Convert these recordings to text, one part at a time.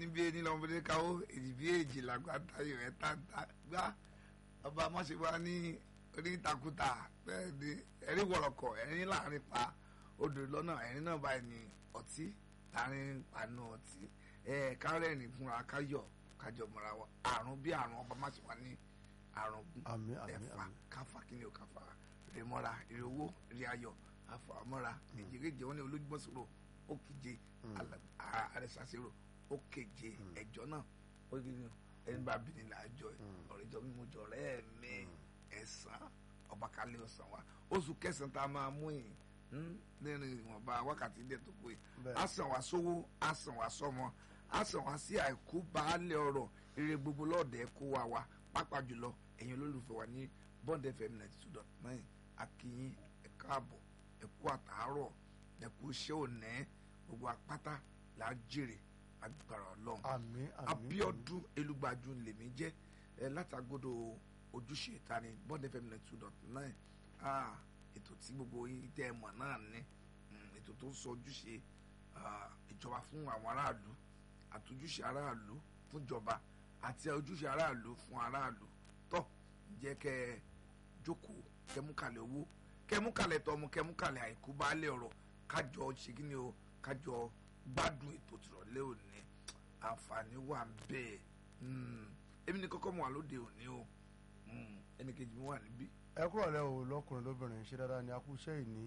níbi ẹni lọ́mọdé káwó èdè bí èjì làgbà táyọ̀ ẹ̀ tàǹtà gbá ọba mọ́ṣẹ́wá ní onítakùtà bẹ́ẹ̀ ni ẹ̀rí wọ̀rọ̀kọ̀ ẹ̀rín láàrin pa odò lọ́nà ẹ̀rín náà báyìí ní ọtí láàrin panu ọtí ẹ̀ kárẹ́rìn fúnra káyọ̀ kájọ mọ́ra wa àrùn bí àrùn ọba mọ́ṣẹ́wá ní àrùn àmín àmín ẹ̀fà àmín káfà kí ni ò káfà rè mọ́ra rè owó rè ayọ̀ àfà mọ́ra èjìréjì wọn ní olójúmọ́ sọ̀rọ̀ ó kíje àrẹsàṣẹ́rò ó keje ẹ̀jọ́ náà ó rí ni ẹni bá bí ni làájọ ọ̀rẹ́ jọ mímú jọ ọ̀rẹ́ mi ẹ̀sán ọba kálí ọ̀sán wa oṣù kẹsàn-án tá a máa mú yìí nínú ìwọ̀nba wákàtí díẹ̀ tó pé Bẹ́ẹ̀. a sàn wá sówó a sàn wá sọmọ a sàn wá sí àìkú baálé ọrọ̀ ire gbogbo lọ́ọ̀dẹ̀ kó wa wá pápá jùlọ ẹ̀yin olólùfẹ́ wa ní bond fm ninety two dot nine akínyìn ẹ káàbọ̀ ẹ kú àtàárọ̀ ẹ kú iṣẹ́ òní gbogbo apáta là á jèrè agbára ọlọ́run àmín àmín abiodun elugbaju lèmi jẹ́ ẹ látàgòdò ojúṣe ìtani bond fm ninety two dot nine ah ètò tí gbogbo yín tẹ́ ẹ mọ̀ náà ní mm, ètò tó ń sọ ojúṣe ah, ìjọba fún àwọn aráàlú àtúnjúṣe aráàlú fúnjọba àti ojúṣe aráàlú fún aráàlú tó jẹ́ kẹ́ ẹ jókòó kẹmúkalẹ̀ owó kẹmúkalẹ̀ tọmọ kẹmúkalẹ̀ àìkú baálé ọ̀rọ̀ kájọ ṣe kí ni o kájọ gbádùn ètò tìrọ̀lẹ́ òní àǹfààní wà ń bẹ́ẹ̀ Mm, èmi ní kọ́kọ́ mọ̀ wá lóde òní o Mm, ẹnìkejì mi wà níbí ẹ kúrò lẹ́ o lọ́kùnrin lóbìnrin ṣe dáadáa ni a kú iṣẹ́ ìní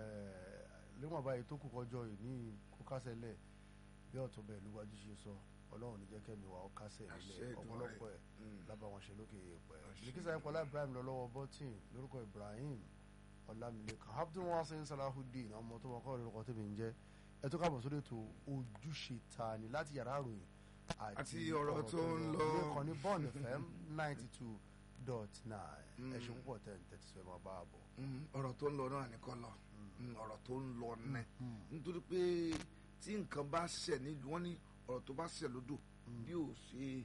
léwọ̀n báyìí tó kù kọjọ ìní kó kásẹ̀ lẹ̀ bí ọ̀tún bẹ́ẹ̀ lúwájú ṣe sọ ọlọ́run ní jẹ́ kẹ́mi wà ó kásẹ̀ Àṣẹ nílẹ̀ Èdùmàrè. ọ̀pọ̀lọpọ̀ ẹ̀ Mm. lábà wọn ṣe lókè èèpẹ̀ Àṣẹ. ìdíkísà ìpọ́lá ibrahim lọ lọ́wọ́ bọ́tìn lórúkọ ibrahim ọlámilékan abdul wasin salahudeen ọmọ tó wọn kọ́ lórúkọ tèmi ń jẹ́ ẹ tó káàbọ̀ sórí ètò ojúṣe ta ni láti yàrá àròyìn Àti ọ̀rọ̀ tó ń lọ. ilé kan ní bond fm ninety two dot nine ẹ ṣe púpọ̀ tẹ̀ ń tẹ́tí sọ ẹ máa bá a bọ̀. Mm, ọ̀rọ̀ tó ń lọ náà nìkan lọ Mm, ọ̀rọ̀ tó ń lọ nẹ Mm. nítorí pé tí nǹkan bá ṣẹ̀ nílùú wọn ní ọ̀rọ̀ tó bá ṣẹ̀ lódò bí ò ṣe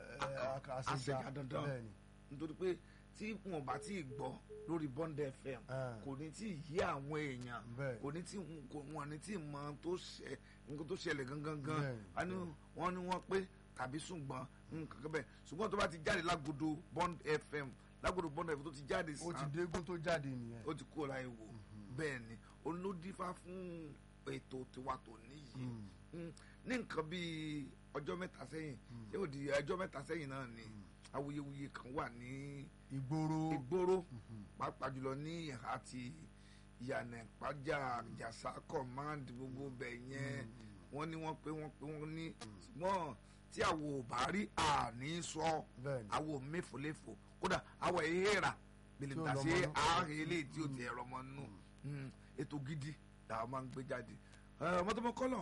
Aka- àṣẹjà dandan bẹ́ẹ̀ni nítorí pé tí wọn bá tí ì gbọ́ lórí bond fm Ah. kò ní tí ì yé àwọn èèyàn Bẹ́ẹ̀. kò ní tí kò wọn ní tí ì mọ tó ṣẹ nǹkan tó ṣẹlẹ̀ gangan gan Bẹ́ẹ̀, wọ́n ní wọ́n ní wọ́n pé tàbí ṣùgbọ́n nǹkan kan bẹ́ẹ̀ ṣùgbọ́n tó bá ti jáde lágodo bond fm lágodo bond fm tó ti jáde ó ti sàn dégún tó jáde nìyẹn. ó ti kúrò láyé wò bẹ́ẹ̀ ni olódífá fún ètò tiwa tó níyì Mm, ní nǹkan bíi ọjọ́ mẹ́ta sẹ́yìn ṣé ó di ọjọ́ mẹ́ta sẹ́yìn náà ni awuyewuye kan wà ní ìgboro ìgboro pàápàá jùlọ ní ìhà ti ìyànà ìpájà jàsá command gbogbo bẹ̀ yẹn wọ́n ní wọ́n pé wọ́n pé wọ́n ní ṣùgbọ́n tí àwo ò bá rí àní sọ bẹ́ẹ̀ni àwo méfòléfò kódà àwọ̀ ìhèrà bèlè Tí ò tà sí lọ́mọ nú. ààrẹ ilé tí ó ti ẹ̀rọ ọmọ nù Mm, ètò gidi làwọn máa ń gbé jáde ọmọdémọ kọlọ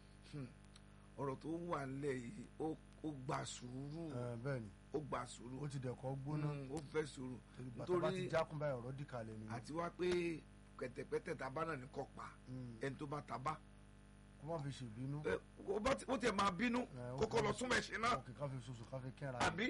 ẹ ọ̀rọ̀ tó wà nílẹ̀ yìí ó ó gba sùúrù ẹ, bẹ́ẹ̀ni ó gba sùúrù ó ti dẹ̀kọ́ gbóná Mm, ó fẹ́ sùúrù bàtà bá ti jákun báyìí ọ̀rọ̀ dìkalẹ̀ nìyẹn àti wá pé kẹ̀tẹ̀pẹ́tẹ̀ tábà náà ní kọ́ pa Mm. ẹni tó bá tábà kó má fi ṣèbínú ẹ, ó bá ti- ó tiẹ̀ máa bínú ó kókó kàn- lọ súnmọ́ ẹ̀ṣẹ̀ náà ọkì ká fi soso ká fi kẹ́ra àbí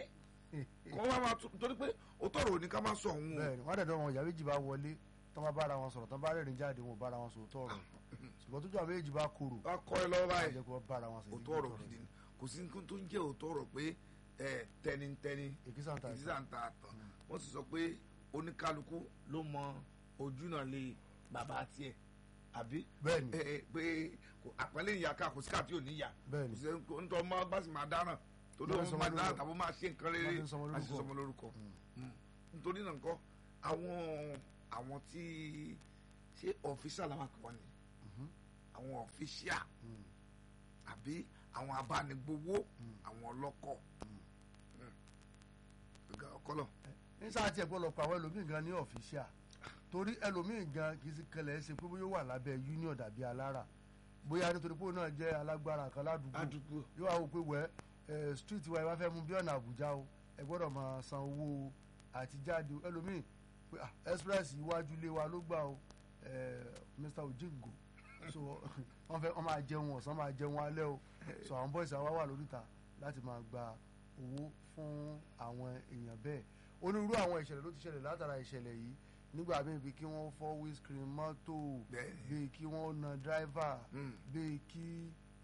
kó wá máa tún torí pé ó tọrọ òní ká má sọ òun o bẹ́ẹ̀ni wọ́n dẹ̀dọ̀ wọn ìyá méjì bá wọlé tán bá bára wọn sọ̀rọ̀ tán bá rẹ́rìn jáde wọn ò bára wọn sọ̀rọ̀ tọ̀rọ̀ ṣùgbọ́n tójú àwọn méjì bá korò wá kọ́ ẹ lọ́wọ́ báyìí jẹ́ kó bára wọn sọ̀rọ̀ òótọ́ ọ̀rọ̀ gidi ni kò sí nǹkan tó ń jẹ́ òótọ́ ọ̀rọ̀ pé ẹ tẹnitẹni èkìsà ń ta ìdísà ń ta àtàn wọ́n sì sọ pé oníkálukú ló mọ ojú náà lé bàbá tiẹ̀ àbí bẹ́ẹ̀ni ẹ ẹ pé kò- àpẹẹlẹ ìyá ká kò sí káàtì òní yá Bẹ́ẹ̀ni. kò sí ẹni- nítorí ọmọ bá sì máa dáràn tó Wọ́n ló fi sọmọ máa dáràn lórúkọ. tàbí máa ṣe nǹkan rere Wọ́n fi sọmọ á sì lórúkọ. sọmọ lórúkọ Mm. nítorí náà nǹkan àwọn àwọn tí ṣé ọ̀fíṣà làwọn àkọ́kọ́ ni àwọn ọ̀fíṣà Mm. àbí àwọn abánigbowó àwọn ọlọ́kọ̀ ọ̀gá ọkọ́lọ̀ ní sáà tí ẹ gbọ́dọ̀ pa àwọn ẹlòmíì gan ní ọ̀fíṣíà torí ẹlòmíì gan kì í sì kẹlẹ̀ ẹ́ ṣe pé bóyá ó wà lábẹ́ union dàbí alára bóyá nítorí pé òun náà jẹ́ alágbára kan ládùúgbò àdúgbò yóò wá wò pé wẹ́ ẹ street wa ẹ bá fẹ́ mú bí ọ̀nà àbújá o ẹ gbọ́dọ̀ máa san owó àtijáde ẹlòmíì pé ah, express iwájú ilé wa ló gbà o ẹ, Mr. Ojingo so wọ́n fẹ́ wọ́n máa jẹun ọ̀sán máa jẹun alẹ́ o so àwọn boys àwa wà lóríta láti máa gba owó fún àwọn èèyàn bẹ́ẹ̀ onírúurú àwọn ìṣẹ̀lẹ̀ ló ti ṣẹlẹ̀ látara ìṣẹ̀lẹ̀ yìí nígbà míì bíi kí wọ́n fọ́ windscreen mọ́tò Bẹ́ẹ̀ni. bíi kí wọ́n na driver Mm. bíi kí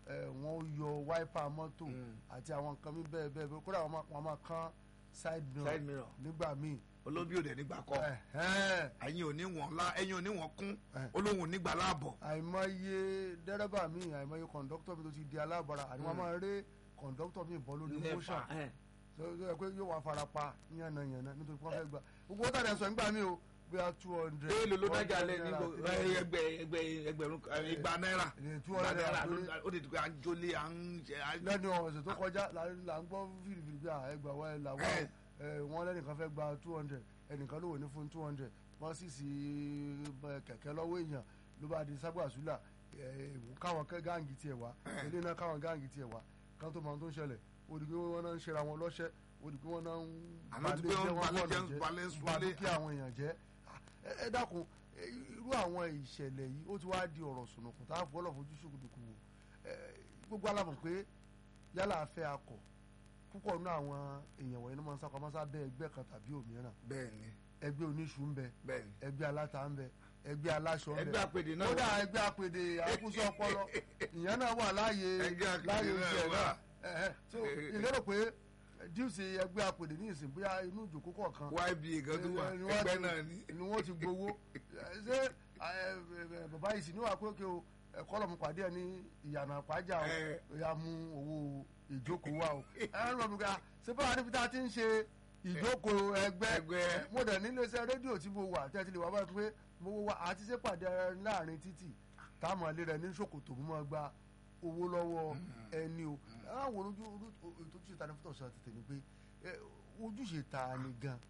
ẹ, wọ́n yọ wáípà mọ́tò Mm. àti àwọn nǹkan mi bẹ́ẹ̀ bẹ́ẹ̀ bẹ́ẹ̀ kódà wọ́n máa- wọ́n máa kán side mirror side mirror nígbà míì olóbi òde nígbà kọ Ẹ̀hẹ́n. ẹ̀yin ò ní wọ̀n lá ẹ̀yin ò ní wọ̀n kún Eh. olóhùn nígbà láàbọ̀ àìmọye dẹ́rẹ́bà mi àìmọye kọ̀ǹdọ́tọ̀ mi tó ti di alábọ̀ra àti wọ́n Mm. máa ré kọ̀ǹdọ́tọ̀ mi bọ́ lórí Nepa, motion eh. tó tó yẹ pé yóò wá fara pa yànnàyànnà nítorí pé wọ́n fẹ́ gbà gbogbo ó tàdé sọ nígbà mi o bí a two hundred. èèlò ló dájà lẹ ní gbogbo ẹgbẹ ẹgbẹ ẹgbẹ̀rún eh, igba náírà Eh, two igba hundred náírà lórí- ló- ó di pé à ń jólé à ń ṣe à ń lẹ́nu ọ̀sẹ̀ tó kọjá là ń là ń gbọ́ fìrìfìrì bí ẹgbà wa ẹ̀ làwọn Eh. ẹ̀ wọ́n lẹ́nìkan fẹ́ gba two hundred ẹnìkan ló wò ní fún two hundred wọ́n sì sí eh, kẹ̀kẹ́ lọ́wọ́ èèyàn ló bá di sábàsúlà káwọn kẹ́ gáàngì tiẹ̀ wá ilé náà káwọn gáàngì tiẹ̀ wá káwọn tó máa tó ń ṣẹlẹ̀ ó di pé wọ́n náà ń ṣera wọn lọ́ṣẹ́ ó di pé wọ́n náà ń Àná ti pé wọ́n ń balẹ̀ jẹ́, balẹ̀ ń ba súnlé. dúkìá àwọn èèyàn jẹ́ ẹ ẹ dákun ẹ, irú àwọn ìṣẹ̀lẹ̀ yìí ó ti wá di ọ̀rọ̀ sùnùkùn tá a fọlọ́ fojú ṣùkùdùkù wò ẹ, gbogbo alamọ̀ pé yálà afẹ́ akọ̀ púpọ̀ nínú àwọn èèyàn wọ̀nyí ló máa ń sákọ̀ máa ń sábẹ́ ẹgbẹ́ kan tàbí òmíràn bẹ́ẹ̀ ni ẹgbẹ́ oníṣu ń bẹ bẹ́ẹ̀ ni ẹgbẹ́ aláta ń bẹ ẹgbẹ́ aláṣọ ń bẹ ẹgbẹ́ àpèdè náà kódà wà ẹgbẹ́ apèdè àkúsọ ọpọlọ ìyẹn náà wà láàyè Ẹgbẹ́ apèdè láàyè náà ìṣẹ̀ wà. náà ẹ̀hẹ́. so ìlérò pé díùsì ẹgbẹ́ apèdè ní ìsìn bóyá inú ìjòkó kọ̀ọ̀kan yba gan tó wà ni wọ́n ẹgbẹ́ ti- náà ni ni wọ́n ti gbowó Ẹ, ṣé ẹ, ẹ, bàbá yìí sì ní wà pé òkè o ẹ̀kọ́ lọ́mú pàdé ẹ̀ ní ìyànà àpájà o Ẹ. ó yà mú owó ìjókòó wa o ẹ lọ bí ká ṣé báwa níbi tá a ti ń ṣe ìjókòó ẹgbẹ́ Ẹgbẹ́. mo dẹ̀ nílé iṣẹ́ rédíò tí mo wà tẹ́tí lè wá báyìí pé mo wá àti ṣe pàdé láàrin títì táwọn ilé rẹ̀ ní ṣòkòtò mo máa gba owó lọ́wọ́ ẹni o àwọn ojú ètò ojúṣe ta ni fún tọ̀sán ti tèmi pé ẹ, ojúṣe ta ni gan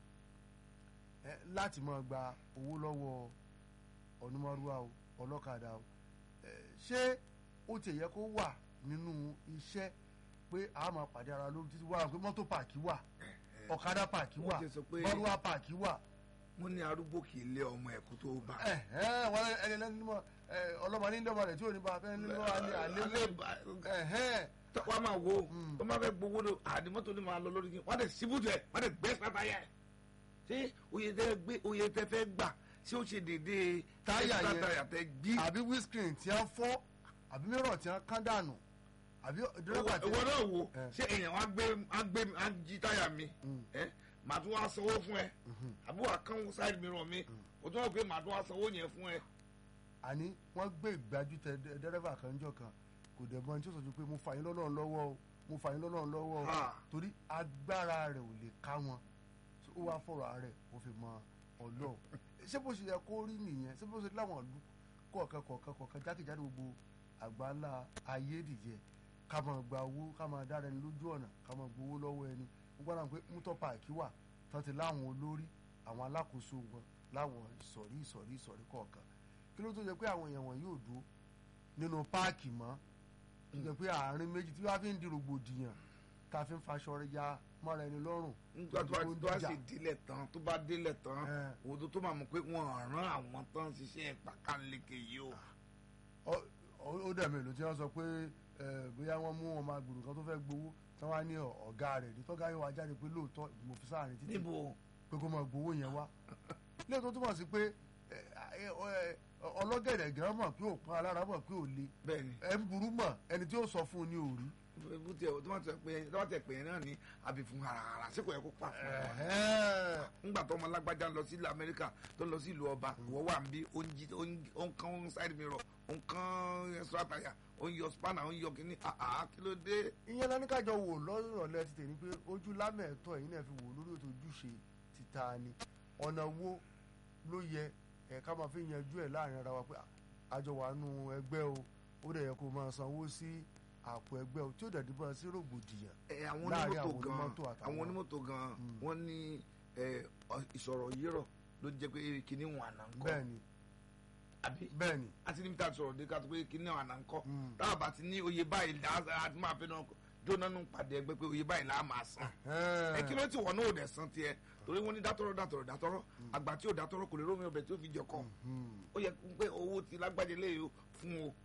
ẹ, láti máa gba owó lọ́wọ́ ọ̀nùmọ̀rúwá o ọlọ́kadà o ẹ, ṣé ó ti yẹ kó wà nínú iṣẹ́ pé a máa pàdé ara lórí títí wà pé mọ́tò pààkì wà ọ̀kadà pààkì wà Wọ́n ti sọ pé- mọ́rúwá pààkì wà wọ́n ní arúgbó kì í lé ọmọ ẹ̀kú tó bá ẹ̀hẹ́n, wọ́n ẹni lẹ́nu mọ́ ọlọ́mọ ní lọ́mọ rẹ̀ tí ò ní bá fẹ́ ní lọ́wọ́ alẹ́ alẹ́ alẹ́ bá ẹ̀hẹ́n, wọ́n máa wo Mm. wọ́n máa fẹ́ gbowó lọ àdìmọ́tò ni máa lọ lórí kí wọ́n á dẹ̀ síbùtù ẹ̀ wọ́n á dẹ̀ gbẹ́ sábà yẹ ṣé oye tẹ gbé oye tẹ fẹ́ gbà ṣé ó ṣe dédé Táyà extra yẹn. táyà tẹ gbí àbí windscreen tí wọ́n fọ́ àbí mìíràn tí wọ́n kán dànù àbí dírẹ́bà tí ìwọ náà wo Eh. ṣé èèyàn wá gbé á gbé á jí táyà mi Mm. ẹ màá tún wá sanwó fún ẹ àbí wàá kán side mirror mi o tún wá pé màá tún wá sanwó yẹn fún ẹ. àní wọ́n gbé ìgbájú tẹ dẹ- dẹ́rẹ́bà kan jọ kan kò dẹ̀ mọ ẹni tí ó sọ ju pé mo fà yín lọ́nà lọ́wọ́ o mo fà yín lọ́nà lọ́wọ́ o Ha. torí agbára rẹ̀ ò lè ká wọn So, ó wá fọ̀rọ̀ rẹ̀ ó fi mọ ọlọ́ọ̀ ṣé bó ṣe yẹ kó rí nìyẹn ṣé bó ṣe láwọn ìlú kọ̀ọ̀kan kọ̀ọ̀kan kọ̀ọ̀kan jákèjádò gbogbo àgbáńlá ayé nìyẹn ká máa gba owó ká máa dára ẹni lójú ọ̀nà ká máa gbowó lọ́wọ́ ẹni wọ́n gbọ́dọ̀ pé mútọ́ páàkì wà tán ti láwọn olórí àwọn alákòóso wọn láwọn ìsọ̀rí ìsọ̀rí ìsọ̀rí kọ̀ọ̀kan kí ló tó jẹ́ pé àwọn èèyàn wọn yóò dúró nínú páàkì mọ́ tó jẹ́ pé àárín méjì tí wọ́n fi ń di rògbòdìyàn tá a fi ń faṣọ ya mọ́ra ẹni lọ́rùn nígbà tó bá tó ń tó bá dìjà. sì délẹ̀ tán tó bá délẹ̀ tán Eh. òdo tó máa mọ̀ pé wọ́n rán àwọn tán ṣiṣẹ́ pàkánleke yìí o. Ọ- ọ- ó dẹ̀ mélòó tí wọ́n sọ pé ẹ, bóyá wọ́n mú ọmọ agbèrò kan tó fẹ́ gbowó tí wọ́n á ní ọ- ọ̀gá rẹ̀ ní tọ́gá yóò wá jáde pé lóòótọ́ mo fi sáàrin títì níbo pé kó máa gbowó yẹn wá lẹ́yìn tó túmọ̀ sí pé ẹ, ẹ, ẹ, ọlọ́gẹ̀dẹ̀ gan mọ̀ pé òpin alára mọ̀ pé ò le bẹ́ẹ̀ ni ẹ ń burú mọ̀ ẹni tí ó sọ fún un ní òrí bó tiẹ̀ tó bá tẹ̀ pé tó bá tẹ̀ pé yẹn náà ni àbí fún harahara sí kò yẹ kó pa fún ẹ. Ẹ̀hẹ́n. ńgbà tó ọmọ alágbájá ń lọ sí ìlú amẹ́ríkà tó ń lọ sí ìlú ọba ìwọ wà ń bí ó ń jí ó ń ó ń kán side mirror ó ń kán extra tire ó ń yọ spanner ó ń yọ kínní àá kí ló dé. ìyẹn lọ ní kájọ wò lọ́rọ̀lẹ́ ti tèmi pé ojú lámẹ̀ẹ́tọ́ ẹ̀yin náà fi wò lórí ètò ojúṣe títa ni ọ̀nà wo ló yẹ ẹ̀ ká máa fi yanjú ẹ̀ láàrin ara wa pé àjọ wà nù ẹgbẹ́ o ó dẹ̀ yẹ kó máa sanwó sí àpò ẹgbẹ́ o tí ó dẹ̀ dìbò sí rògbòdìyàn ẹ àwọn Láàrin onímọ́tò àwọn gan onímọ́tò àtàwọn- àwọn onímọ́tò gan Mm. wọ́n ní ẹ, ọ- ìsọ̀rọ̀ yírọ̀ ló jẹ́ pé kíní wọn àná ń kọ́ bẹ́ẹ̀ ni àbí bẹ́ẹ̀ ni àti níbi tá a sọ̀rọ̀ dé ká tó pé kíní wọn àná ń kọ́ Mm. táwọn bá ti ní oyè báyìí là á ti máa fẹ́ náà jóná nù pàdé ẹgbẹ́ pé oyè báyìí là á máa san ẹ kí ló ti wọ̀ náà ò dẹ̀ san tiẹ̀ torí wọ́n ní dátọ́rọ́ dátọ́rọ́ dátọ́rọ́ àgbà tí ò dátọ́rọ́ kò lè rómi ọbẹ̀ tí ó fi jẹ kọ́ Hmm. ó yẹ pé owó ti lágbájá lé o fún o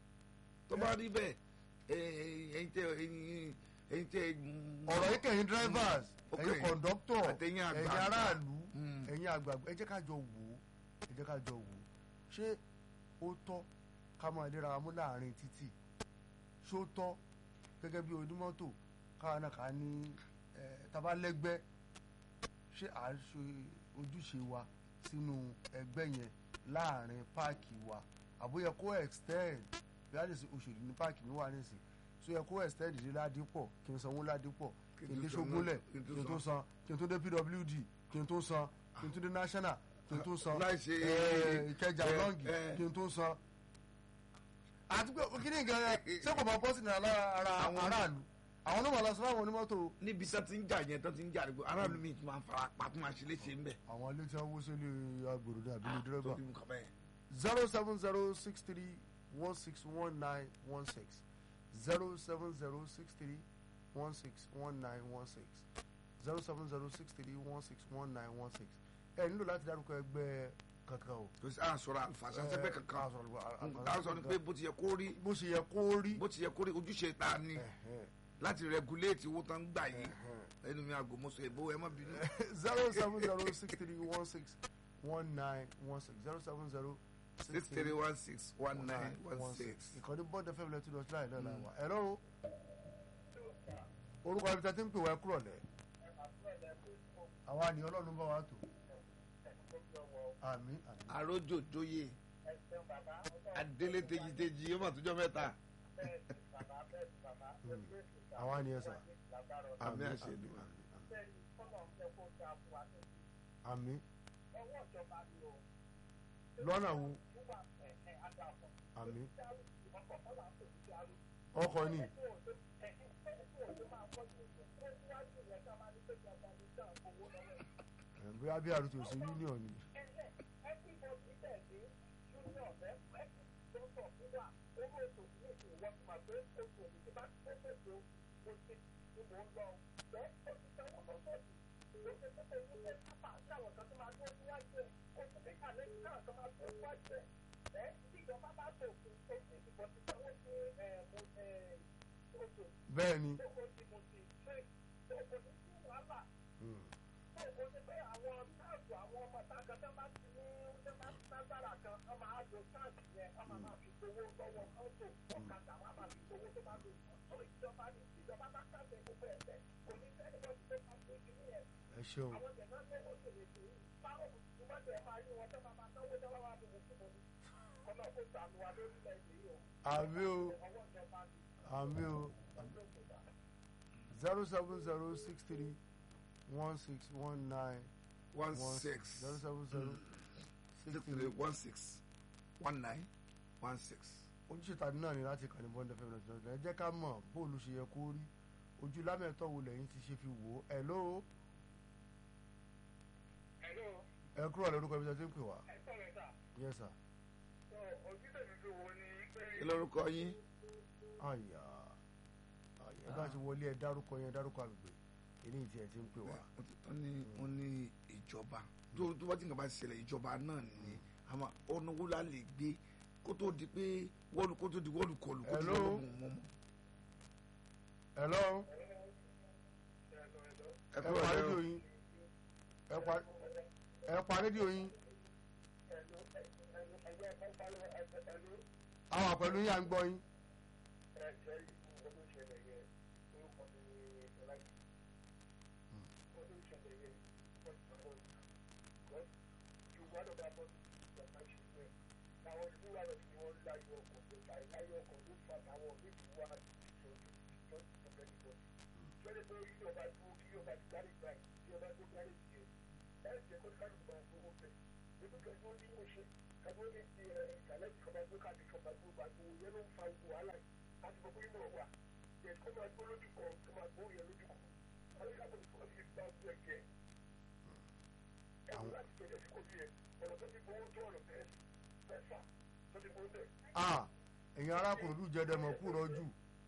tó bá rí bẹ́ẹ̀ ẹ, ẹ̀yin tẹ ẹ̀yin ẹ̀yin tẹ. ọ̀rọ̀ yìí kẹ̀yìn drivers Ok. ẹ̀yin kọ̀ǹdọ́tọ̀ Àtẹ̀yin ẹ̀yin àgbààgbà. aráàlú Mm. ẹ̀yin àgbààgbà ẹ jẹ́ ká jọ wò ó ẹ jẹ́ ká jọ wò ó ṣé ó tọ́ ká máa lera wa mú láàrin títì ṣó tọ́ gẹ́gẹ́ bí onímọ́tò káwọn náà ká ní ẹ̀ tabalẹ́gbẹ́ ṣé à ń ṣe ojúṣe wa sínú ẹgbẹ́ yẹn láàrin páàkì wa àbóyẹ kó extend bí a lè ṣe òṣèlú ní páàkì mi wà nísìn so yẹ kó extend dé ládìpọ̀ kí n sanwó ládìpọ̀ kí n dé ṣógúnlẹ̀ kí n tó san kí n tó dé pwd kí n tó san kí n tó dé national kí n tó san láì ṣe eh, ìkẹjà eh, lọ́ngì eh. kí n tó san àti pé kí ni nǹkan ẹ ṣé kò máa bọ́ sí ní ara ara Àwọn- aráàlú àwọn náà máa lọ sọ fún àwọn onímọ́tò níbi tó ti ń jà yẹn tó ti ń jà àdúgbò aráàlú mi ti máa ń fara pa tó máa ṣe léṣe ń bẹ̀. àwọn ilé tí wọ́n wó sílé agbèrò ní àbílẹ̀ dírẹ́bà tó ti mú kàn bẹ́ẹ̀. zero seven zero six three one six one nine one six zero seven zero six three one six one nine one six zero seven zero six three one six one nine one six ẹ nílò láti dárúkọ ẹgbẹ́ kankan o. tó sì à ń sọ̀rọ̀ àlùfàṣà sẹ́gbẹ́ kankan à ń sọ̀rọ̀ àlùfàṣà à ń sọ ni pé bó ti yẹ kó rí bó ṣe yẹ kó rí. bó ti yẹ kó rí ojúṣe ta ni Ẹ̀hẹ́n, láti rẹguléètì owó tán ń gbà yìí ẹ̀hẹ́n. ẹnu mi àgòmọ́sọ ìbò ẹ má bínú. zero seven zero six three one six one nine one six zero seven zero six three one six one nine one six. ìkànnì bọ́ọ̀dù fẹ́mi lẹ́tí lọ síláì náà làwà ẹ̀rọ orúkọ ibi tí a ti ń pè wá ẹ kúrọ̀ lẹ̀ àwa ni ọlọ́run bá wa tò àmín àmín àròjò jóye adélé tejiteji yóò mà tó jọ mẹ́ta. àwa ni ẹ sà àmì àṣẹ ni wa. àmín lọ́nà wo àmín ọkọ̀ ni ẹ̀, bóyá bí àrùtò sí union ni bẹ́ẹ̀ ni Mm. ẹ ṣeun àmì o àmì o zero seven zero six three one six one nine one one six zero seven zero six six three three one six one nine one six. ojúṣe tàbí náà ni láti kàn ní bọ́ńdẹ̀ fẹ́mi lọ́sọ̀rọ̀ ẹ jẹ́ ká mọ̀ bóòlù ṣe yẹ kó rí ojú lámẹ̀tọ́ wo lẹ́yìn ti ṣe fi wò ó ẹ̀ ló ẹ kúrò lórúkọ ibi tí a ti ń pè wá yes sir kí lórúkọ yín. àyà àyà ẹ bá ti wọlé ẹ dárúkọ yẹn dárúkọ àgbègbè eléyìí tí ẹ ti ń pè wá wọ́n ní wọ́n ní ìjọba tó tó bá ti nǹkan bá ṣẹlẹ̀ ìjọba náà ni àmọ́ ọ̀nà wo la lè gbé kó tó di pé wọ́ọ̀lù kó tó di wọ́ọ̀lù kọlù kó tó di Hello? wọ́ọ̀lù mú mọ́. hello ẹ ẹ kúrò pa lẹ́rọ rédíò yín ẹ pa ẹ pa rédíò yín àwọn àpẹẹrẹ yín à ń gbọ́ yín ah èyàn arákùnrin lù jẹ́ dẹ́mọ̀ kú rọ́jú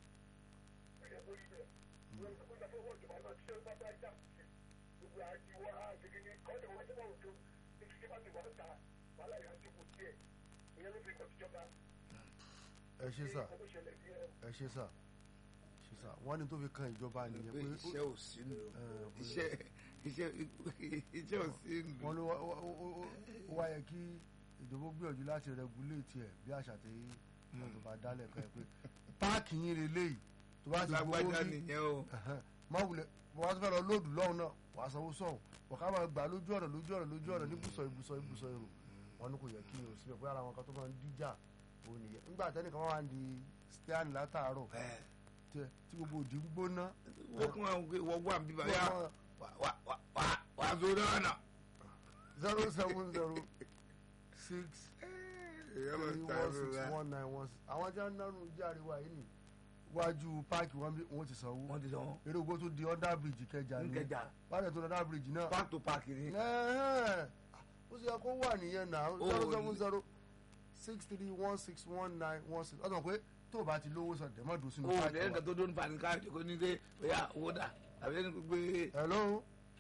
ẹ ṣe sà ẹ ṣe sà ṣe sà wọ́n ní tó fi kan ìjọba nìyẹn pé pé iṣẹ́ ò sí nù Eh, pé- iṣẹ́ iṣẹ́ iṣẹ́ ò sí nù. wọ́n ló wá- ó- ó- ó- ó wá yẹ kí ìjọba gbìyànjú láti rẹguléètì ẹ̀ bí àṣà tí wọn tó bá dálẹ̀ kan pé páàkì yín lélẹ́yìí tó bá ti gbowó lágbájá bí nìyẹn o má wulẹ̀ wọ́n á fẹ́ lọ lóòdù lọ́hùn náà wàá sanwó sọ̀hún wọ́n ká máa gbà lójú ọ̀nà lójú ọ̀nà lójú ọ̀nà níbùsọ̀ ibùsọ̀ ibùsọ̀ èrò wọn ní kò yẹ kí o síbẹ̀ pé ara wọn kan tó máa ń díjà òun nìyẹn nígbà tẹ́nìkan wá ń di stian látàárọ̀ ẹ tí- tí gbogbo òdì ń gbóná wọ́n kún àwọn pé wọ́n wà bíbá yá wà wà wà wà wà sórí ọ̀nà. zero seven zero six three one six one nine one six àwọn tí wọ́n nánú járe wa yìí ni wájú páàkì wọn bí wọ́n ti sanwó wọ́n ti sọ wọ́n eré ogbó tó di under bridge kẹjà ni nkẹjà báyìí tó di under bridge náà park to park ni. Ẹ̀hẹ́n. ó sì yẹ kó wà nìyẹn náà Ó zero ní. seven zero six three one six one nine one six ọ̀sán pé tó o bá ti lówó sọ dẹ̀mọ́ dùn sínú o páàkì lẹ́yìn wa. kan tó dún fani ká jẹ́ kó ní pé bóyá owó dà àbí lẹ́yìn kó gbé hello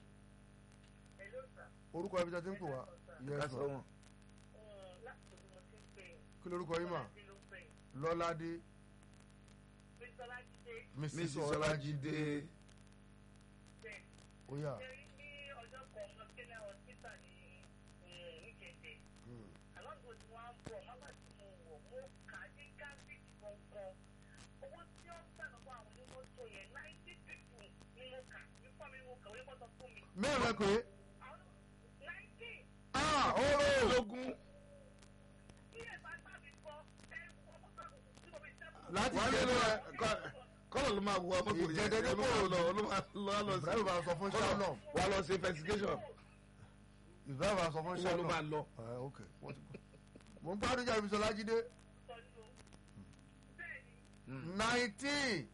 orúkọ ibi tí a ti ń pè wá yes kásọ̀ ma wọn. kí lorúkọ yín mà lọ́ládé mrs mrs ọlájídé ọlájídé óyà mẹ́rin rẹ pé ah ooo lógún láti wọ́n jẹ́ lé bẹ́ẹ̀ kọ́lọ̀ ló máa wọ mọ́tò yẹn Ìjẹ́dẹ́dẹ́ ló máa lọ ló máa lọ lọ sí ibrahim bá sọ fún shalom wà lọ sí investigation ibrahim bá sọ fún wọ́n ló shalom máa lọ. ẹ ok wọ́n ti gbọ́. mo ń gbádùn jáde mrs ọlájídé nineteen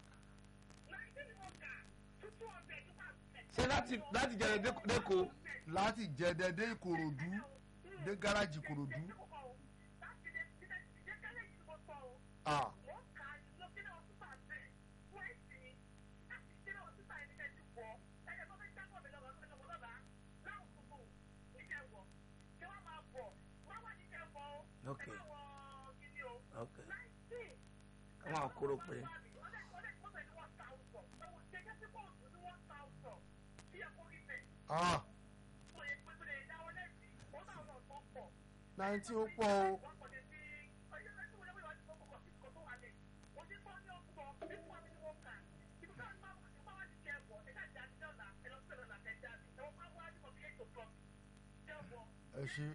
ṣé láti láti jẹrẹ dẹ́ko láti jẹdẹdẹ ìkòròdú dé gáràjì ìkòròdú ah ok ok káwọn àkóró pé ah nineteen ó pọ̀ o ẹ ṣe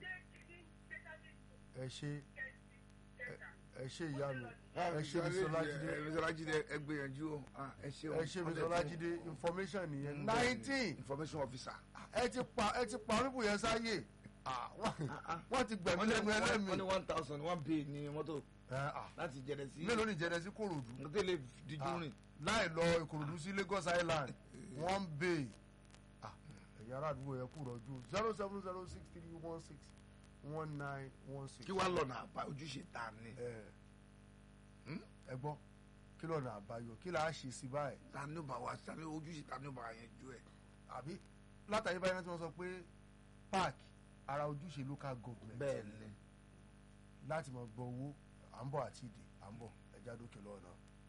ẹ ṣe ẹ ṣe ìyá mi ẹ ṣe mrs ọlájídé mrs ọlájídé ẹ gbìyànjú o Ah, ẹ ṣe o ẹ ṣe mrs ọlájídé information nìyẹn nineteen information officer ẹ ti pa ẹ ti pa pípò yẹn sáyè Ah, wọ́n- ah. wọ́n ti gbẹ̀mí wọ́n ní lẹ́nu wọ́n ẹlẹ́mìí ní one thousand one bay ní mọ́tò Ẹ, ah, láti jẹrẹ sí mélòó ní jẹrẹ sí kòròdú nǹkan tó lè díjú rìn láì lọ ìkòròdú sí lagos island one bay Ah, ẹ̀yà ará àdúgbò yẹn kú rọ̀jú zero seven zero six three one six one nine one six. kí wàá lọ́nà àbá ojúṣe ta ni ẹ gbọ́ kí lọ́nà àbáyọ kí là á ṣe sí báyìí ta ni ó bá wa ta ni ojúṣe ta ni ó bá wa yẹn ju ẹ. àbí látàrí báyìí náà tí wọ́n sọ pé park ara ojúṣe local government bẹ́ẹ̀ ni láti máa gbọ́ owó à ń bọ̀ àti ìdè à ń bọ̀ ẹja dókè lọ́wọ́ náà.